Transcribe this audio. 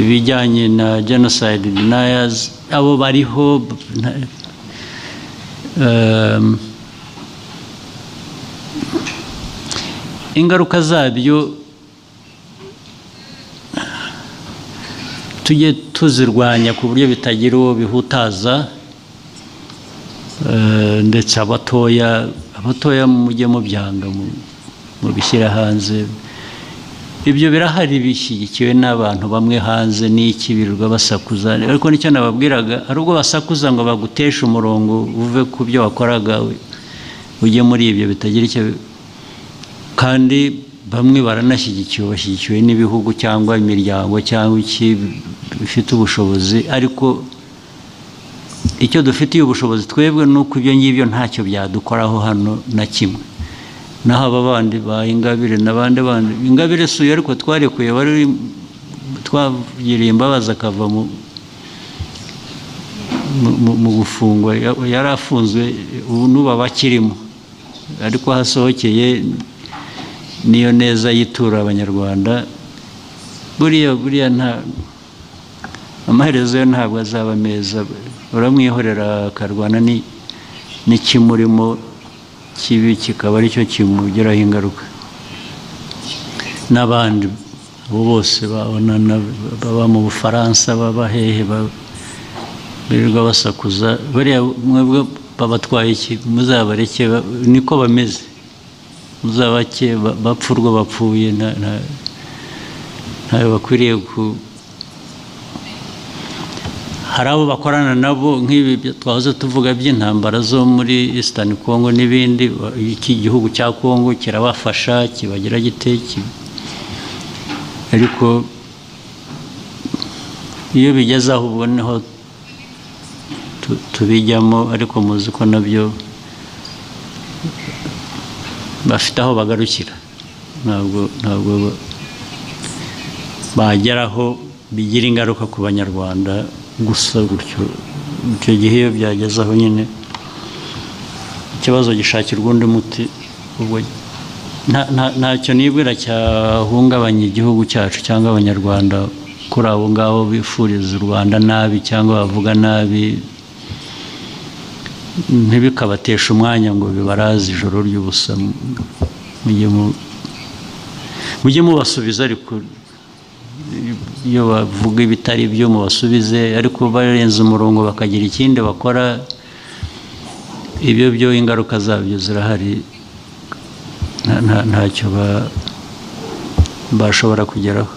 ibijyanye na genocide deniers abo bariho nta- um, ingaruka zabyo tujye tuzirwanya ku buryo bitagira uwo bihutaza eh, ndetse abatoya abatoya mujye mubyanga mu- mubishyira hanze ibyo birahari bishyigikiwe n'abantu bamwe hanze n'iki birirwa basakuza ariko nicyo nababwiraga hari ubwo basakuza ngo baguteshe umurongo uve ku byo wakoraga u- ujye muri ibyo bitagira icyo bi- kandi bamwe baranashyigikiwe bashyigikiwe n'ibihugu cyangwa imiryango cyangwa iki bifite ubushobozi ariko icyo dufitiye ubushobozi twebwe ni uko ibyo ngibyo ntacyo byadukoraho hano na kimwe naho aba bandi ba ingabire n'abandi bandi ingabire si uyu ariko twarekuye wari uri- twagiriye imbabazi akava mu mu- mu- mu gufungwa ya- yari afunzwe ubu n'ubu aba akirimo ariko hasohokeye niyo neza yitura abanyarwanda buriya buriya nta amaherezo yo ntabwo azaba meza uramwihorera akarwana ni- n'ikimurimo kibi kikaba aricyo kimugiraho ingaruka n'abandi abo bose babonana baba mu bufaransa baba hehe ba- birirwa basakuza bariya mwebwe babatwaye iki muzabareke ba- niko bameze muzabake ba- bapfa urwo bapfuye nta- nta- ntayo bakwiriye ku hari abo bakorana nabo nk'ibi byo twahoze tuvuga by'intambara zo muri Eastern Congo n'ibindi wa- iki gihugu cya Congo kirabafasha kibagira gite ki- ariko iyo bigeze aho ubwo niho tu- tubijyamo ariko muzi ko nabyo bafite aho bagarukira ntabwo ntabwo ba- bageraho bigira ingaruka ku banyarwanda gusa gutyo icyo gihe iyo byageze aho nyine ikibazo gishakirwa undi muti ubwo nta- nta- ntacyo nibwira cyahungabanya igihugu cyacu cyangwa abanyarwanda kuri abo ngabo bifuriza u rwanda nabi cyangwa bavuga nabi ntibikabateshe umwanya ngo bibaraze ijoro ry'ubusa mujye mu- mujye mubasubiza ariko iyo bavuga ibitari byo mubasubize ariko barenze umurongo bakagira ikindi bakora ibyo byo ingaruka zabyo zirahari nta- nta- ntacyo ba- bashobora kugeraho